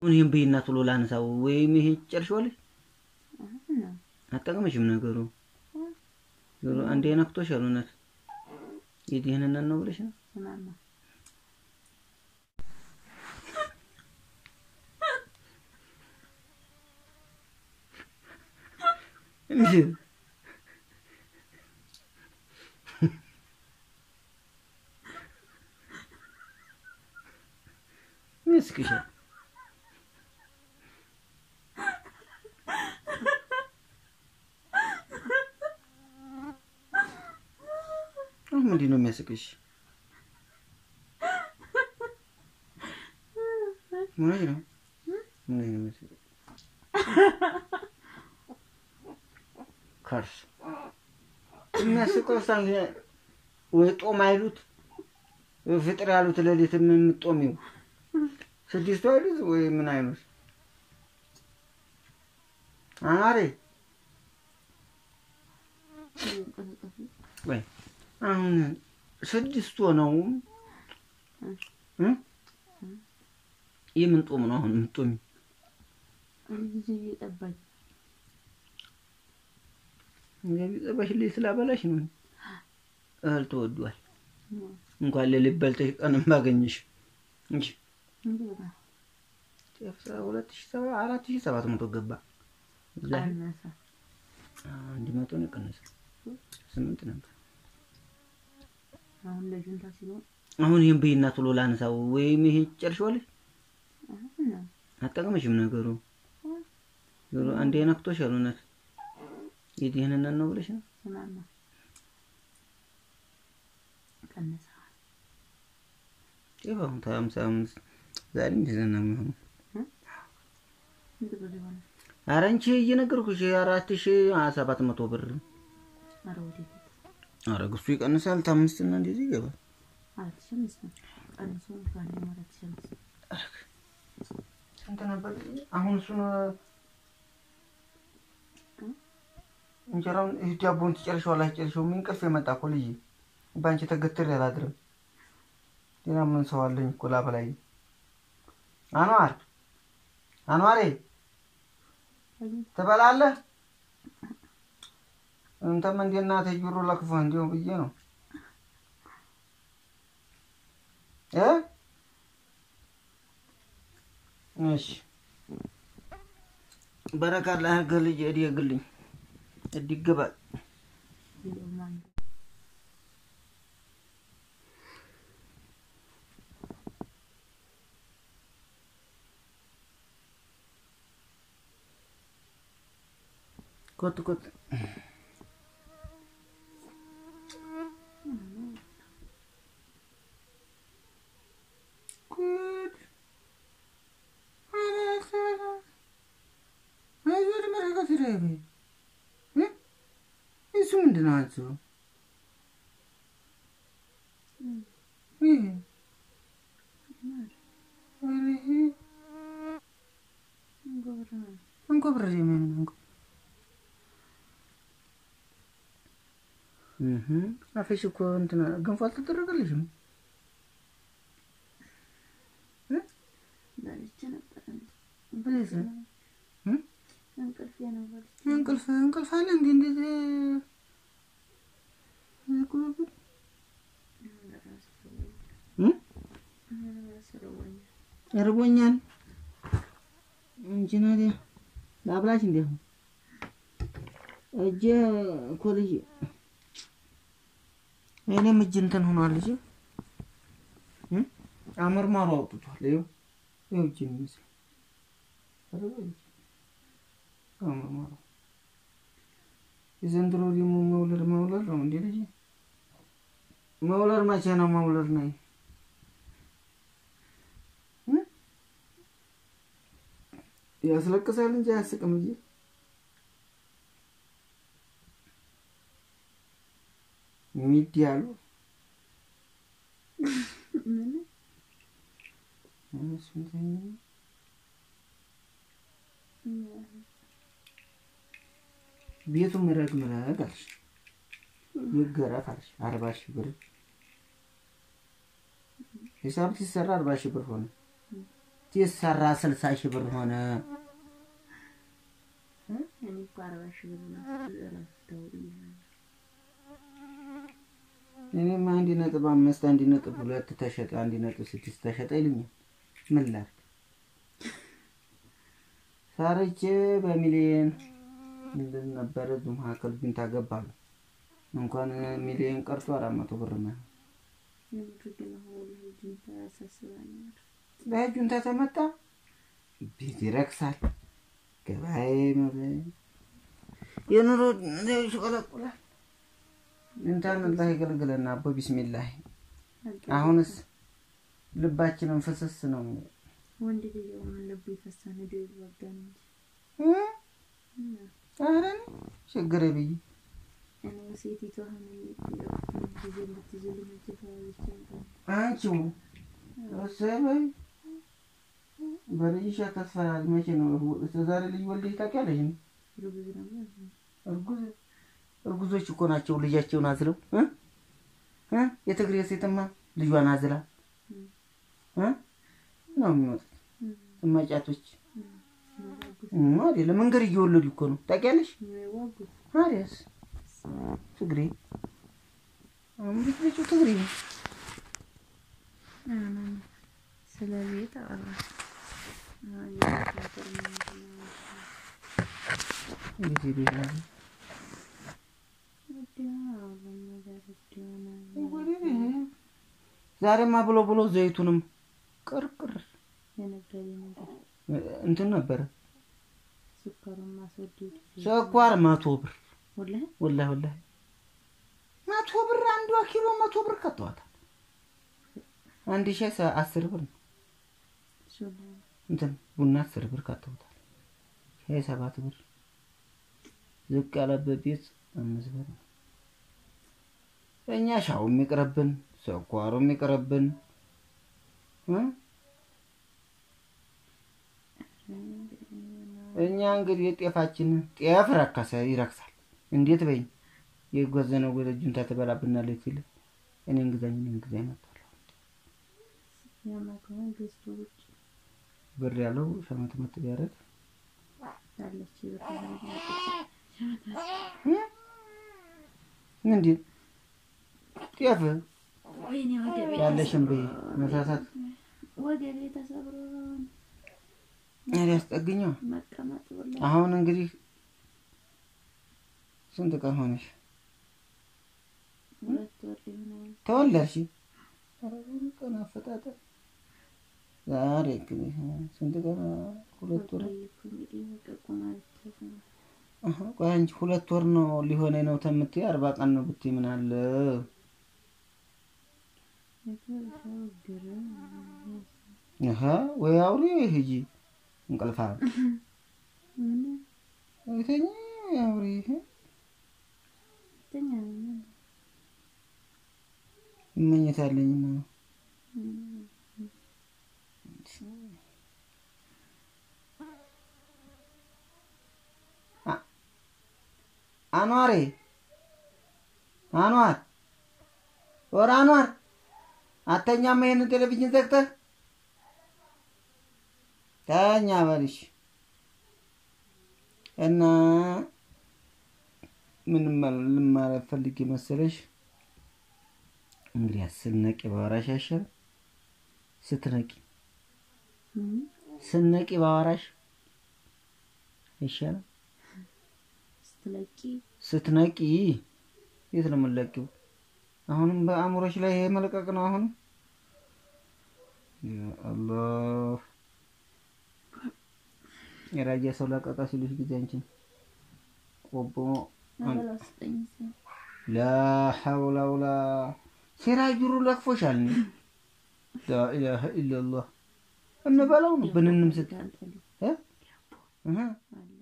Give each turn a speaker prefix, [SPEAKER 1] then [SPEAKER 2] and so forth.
[SPEAKER 1] ይህም ብይና ቶሎ ላንሳው ወይም ይሄ ጨርሻለሽ አጠቀመሽም ነገሩ ዞሮ አንዴ ነክቶሻል። እውነት የድህንነት ነው ብለሽ ነው እንጂ ምስክሻል አሁን ምንድን ነው የሚያስቅሽ? ምን ነው ምን ነው የሚያስቅሽ? ከርስ የሚያስቀው ሳን ወይ ጦም አይሉት ወይ ፍጥር ያሉት ሌሊት የምጦሚው ስድስቱ አይሉት ወይ ምን አይሉት አማሬ ወይ አሁን ስድስት ሆነው የምን ጦም ነው አሁን የምጦሚ?
[SPEAKER 2] ጊዜ እየጠባኝ
[SPEAKER 1] እንግዲህ ጠባሽልኝ ስላበላሽ ነው። እህል ተወዷል። እንኳን ሌሊት በልተሽ ቀንም ባገኘሽ እንጂ ጤፍ ሁለት ሺህ ሰባ አራት ሺህ ሰባት መቶ ገባ። እዛ
[SPEAKER 2] ቀነሰ።
[SPEAKER 1] አንድ መቶ ነው የቀነሰ ስምንት ነበር።
[SPEAKER 2] አሁን ለጁንታ ሲሆን
[SPEAKER 1] አሁን ይህን ብይና ቶሎ ላንሳው ወይም ይሄ ጨርሻለሽ አጠቀመሽም ነገሩ ዞሮ አንዴ ነክቶሻል። እውነት የድህንነት ነው ብለሽ ነው
[SPEAKER 2] ምናምን ቀነሰ።
[SPEAKER 1] ጤፍ አሁን ሀምሳ አምስት ዛሬ እንደዛ ነው የሚሆነው።
[SPEAKER 2] ስንት ብር ይሆናል?
[SPEAKER 1] ኧረ አንቺ እየነገርኩሽ አራት ሺህ ሰባት መቶ ብር
[SPEAKER 2] ኧረ ወዴት
[SPEAKER 1] ኧረ ግሱ ይቀንሳል። ታምስት እና እንደዚህ ይገባል።
[SPEAKER 2] አራት ሺህ አምስት ነው ቀንሶ ባለ አራት ሺህ አምስት
[SPEAKER 1] ስንት ነበር? አሁን እሱን እንጀራውን ይህ ዳቦን ትጨርሸዋለህ አትጨርሸውም? እንቅልፍ የመጣ እኮ ልጅ በአንቺ ተገትሬ አላድርም። ሌላ ምን ሰው አለኝ እኮ ላበላይ። አንዋር አንዋሬ ትበላለህ? እንተም እንደ እናትህ ጆሮ ለክፎህ እንዲሁ ብዬ ነው እ እሺ በረካ ለሀገር ልጅ እድግልኝ እድግባል ኮት ኮት ጉድ እሱ ምንድን ነው አንቺው? ይሄ ኧረ ይሄ እንጎብረር የሚሆን ነው። እህ አፍሽ እኮ እንትን ገንፎ አልተደረገልሽም?
[SPEAKER 2] በልቼ ነበር
[SPEAKER 1] በለሰ
[SPEAKER 2] እንቅልፌ ነው በልቼ
[SPEAKER 1] እንቅልፍ እንቅልፍ አለ እንዴ? እንደዚህ እርቦኛል እንጂ ናዲያ ላብላሽ እንዴ? እጄ እኮ ልጅ እኔም እጅ እንትን ሆኗል። ልጅ አመርማሩ አውጥቷል። ይኸው ይኸው እጅ የሚመስል አመርማሩ የዘንድሮ ደግሞ መውለድ መውለድ ነው እንዴ ልጅ? መውለድ መቼ ነው መውለድ ነው? ያስለቅሳል እንጂ አያስቅም እንጂ ሚድ ያሉ ቤቱ ምረግ ምረግ አልሽ፣ ይገረፍ አልሽ። አርባ ሺህ ብር ሂሳብ ሲሰራ አርባ ሺህ ብር ሆነ። ሲሰራ ስልሳ ሺህ ብር ሆነ።
[SPEAKER 2] እኔ እኮ አርባ ሺህ ብር ነው ረስተው ብያለሁ።
[SPEAKER 1] እኔም አንድ ነጥብ አምስት አንድ ነጥብ ሁለት ተሸጠ አንድ ነጥብ ስድስት ተሸጠ ይሉኛል። ምን ላድርግ? ሰርቼ በሚሊየን ምንድን ነበረ እዚሁ መካከል ግን ታገባሉ እንኳን ሚሊየን ቀርቶ አራት መቶ ብር ነው።
[SPEAKER 2] የምር ግን አሁን ልጅን ያሳስባኛል።
[SPEAKER 1] በእጁን ተተመጣ ቤት ይረክሳል፣ ገበያ የኑሮ ይሽቆለቁላል። እንታን አላህ ይገልግለና አቦ ቢስሚላህ። አሁንስ ልባችንን ፍስስ ነው
[SPEAKER 2] ወንድ ልጅ አሁን ልቡ ይፈሳል ሄዶ ይዋጋል እንጂ
[SPEAKER 1] እ? ኧረ እኔ ችግር ብዬ
[SPEAKER 2] እኔ ሴቲቱ አሁን ጊዜ እንድትይዝልኝ እጅ ተያዘች ነበር።
[SPEAKER 1] አንቺው እሰይ በይ በልጅሽ አታስፈራሪ። መቼ ነው እስከ ዛሬ ልጅ ወልደሽ ታውቂያለሽ?
[SPEAKER 2] ርጉዝ ነበር።
[SPEAKER 1] እርጉዝ እርጉዞች እኮ ናቸው ልጃቸውን አዝለው እ እ የትግሬ ሴትማ ልጇን አዝላ እ ነው የሚወጡት እማጫቶች እ አይደለም መንገድ እየወለዱ እኮ ነው ታውቂያለሽ?
[SPEAKER 2] የሚዋጉት
[SPEAKER 1] ታዲያስ ትግሬ አሁን ልጅ ልጁ ትግሬ ነው።
[SPEAKER 2] ስለ ቤት አወራ አሁን የቤት ነገር ምንድን ነው?
[SPEAKER 1] እንዴት ቤት ነው
[SPEAKER 2] ውድ ነው፣ ሁሉም ነገር ውድ ሆነ።
[SPEAKER 1] ዛሬማ ብሎ ብሎ ዘይቱንም ቅርቅር
[SPEAKER 2] የነገሬ ነገር
[SPEAKER 1] እንትን ነበረ
[SPEAKER 2] ስኳሩን ማስወደድ
[SPEAKER 1] ስኳር መቶ ብር
[SPEAKER 2] ወላሂ
[SPEAKER 1] ወላሂ ወላሂ መቶ ብር አንዷ ኪሎ መቶ ብር ከተዋታል። አንድ ሺህ ሰ- አስር ብር ነው
[SPEAKER 2] ሱላ
[SPEAKER 1] እንትን ቡና አስር ብር ከተውታል። ሻይ ሰባት ብር ዝቅ ያለበት ቤት አምስት ብር ነው። እኛ ሻው የሚቅርብን ስኳሩ የሚቅርብን እ? እኛ እንግዲህ ጤፋችን ጤፍ ረከሰ ይረክሳል። እንዴት በይ የጎዘነው ወደ ጁንታ ትበላብናለች ሲል እኔን ግዛኝ እኔን ግዛኝ መጣለሁ።
[SPEAKER 2] ያማከሆነ ገዝቶ ውጭ
[SPEAKER 1] ብር ያለው ሸመት መት ቢያደርግ
[SPEAKER 2] ያለች ብር
[SPEAKER 1] ምንድን ጤፍ
[SPEAKER 2] ወይኔ ወገቤ
[SPEAKER 1] ያለሽን በይ መሳሳት
[SPEAKER 2] ወገቤ ተሰብሮ
[SPEAKER 1] ያስጠግኛ
[SPEAKER 2] መቀመጥ ብላ
[SPEAKER 1] አሁን እንግዲህ ስንት ቀን ሆነሽ
[SPEAKER 2] ሁለት ወር ሊሆናል።
[SPEAKER 1] ተወለድሽ? ኧረ ብዙ ቀን አፈጣጠር ዛሬ እንግዲህ ስንት ቀን ሁለት ወር
[SPEAKER 2] ቆየሁ እንግዲህ በቀቁ ማለት ነው።
[SPEAKER 1] አሀ፣ ቆይ አንቺ ሁለት ወር ነው ሊሆነኝ ነው ተምትይ አርባ ቀን ነው ብትይ ምን አለ?
[SPEAKER 2] የደረሰው ግርም
[SPEAKER 1] አሀ፣ ወይ አውሪ ወይ ሂጂ እንቅልፋ
[SPEAKER 2] ምን
[SPEAKER 1] አይተኝ አውሪ
[SPEAKER 2] ተኛ ምን
[SPEAKER 1] እመኝታለኝ ነው አኗሬ አኗር ወር አኗር አተኛም ይሄንን ቴሌቪዥን ዘግተህ ተኛ በልሽ እና ምን ልማለት ፈልጌ መሰለሽ እንግዲህ ስትነቂ ባወራሽ ያሻል ስትነቂ ስትነቂ ባወራሽ ይሻላል
[SPEAKER 2] ስትለቂ
[SPEAKER 1] ስትነቂ የት ነው የምንለቂው? አሁንም በአእምሮች ላይ ይሄ መለቀቅ ነው። አሁንም ያ አላህ የራያ ሰው ለቀቃ ሲሉሽ ጊዜ አንቺን ቆቦ
[SPEAKER 2] አበላ ስጠኝ ሲል
[SPEAKER 1] ላ ሐውላ ወላ ሲራጅሩ ለክፎሻል። እኔ ላ ኢላሀ ኢለላህ እንበላው ነው ብንንም ስት
[SPEAKER 2] አንጠልኝ
[SPEAKER 1] እ እህ
[SPEAKER 2] አለ